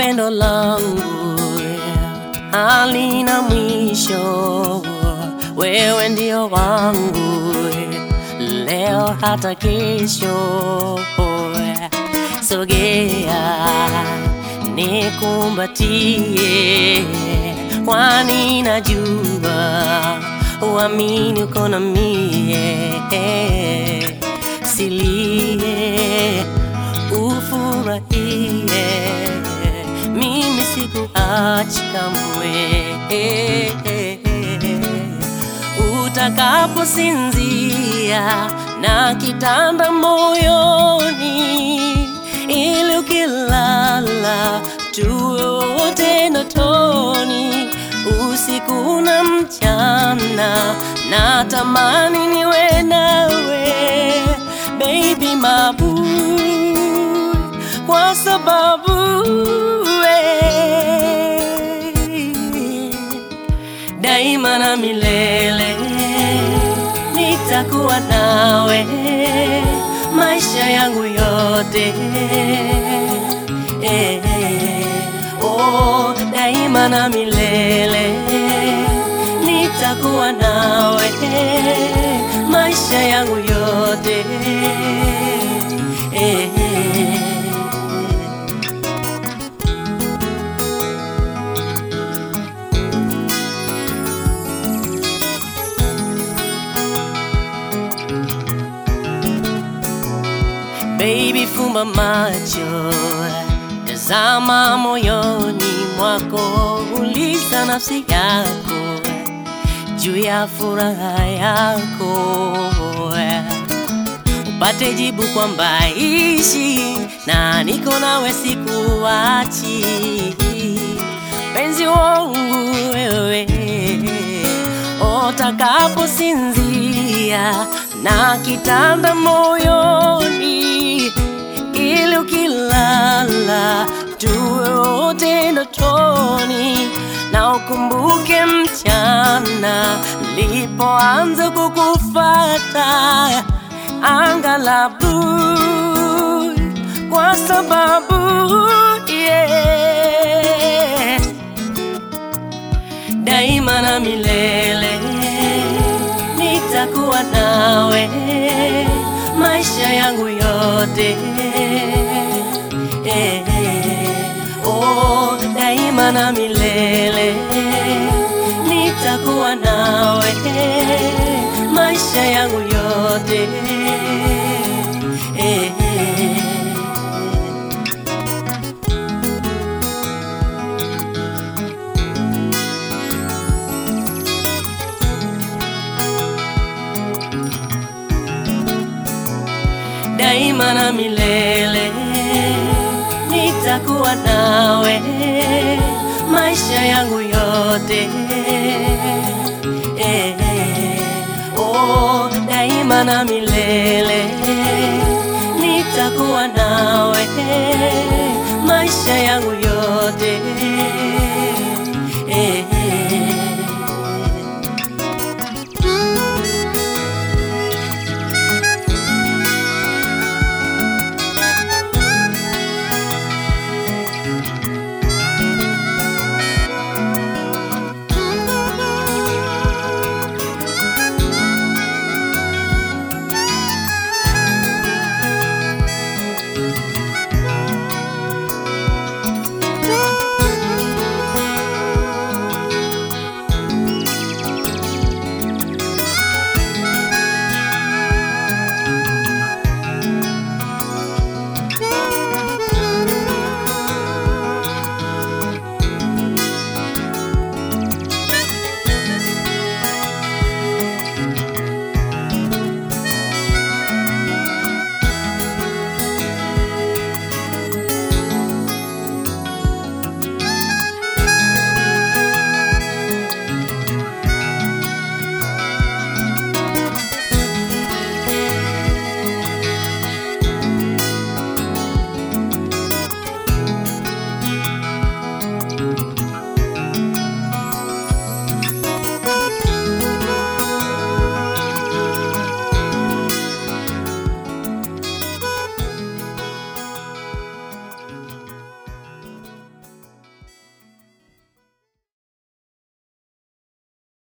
pendo langu halina mwisho, wewe ndio wangu leo hata kesho. Sogea nikumbatie, kwani najua uamini uko na mie, silie ufurahie, mimi sikuachi kamwe. Utakaposinzia na kitanda moyoni, ili ukilala tuwe wote ndotoni, usiku na mchana, na tamani niwe nawe baby mabu, kwa sababu we daima na milele nitakuwa nawe maisha yangu yote eh, oh, daima na milele nitakuwa nawe maisha yangu yote eh, Baby, fumba macho, tazama moyoni mwako, uliza nafsi yako juu ya furaha yako, upate jibu kwamba ishi na niko nawe, sikuachi penzi wangu wewe, utakaposinzia na kitanda moyoni, ili ukilala tuwe wote ndotoni, na ukumbuke mchana nilipoanza kukufata anga la bluu, kwa sababu yeah, daima na milele nitakuwa nawe maisha yangu yote eh, oh, daima na milele nitakuwa nawe maisha yangu yote eh, daima na milele nitakuwa nawe maisha yangu yote eh, oh, daima na milele nitakuwa nawe maisha yangu yote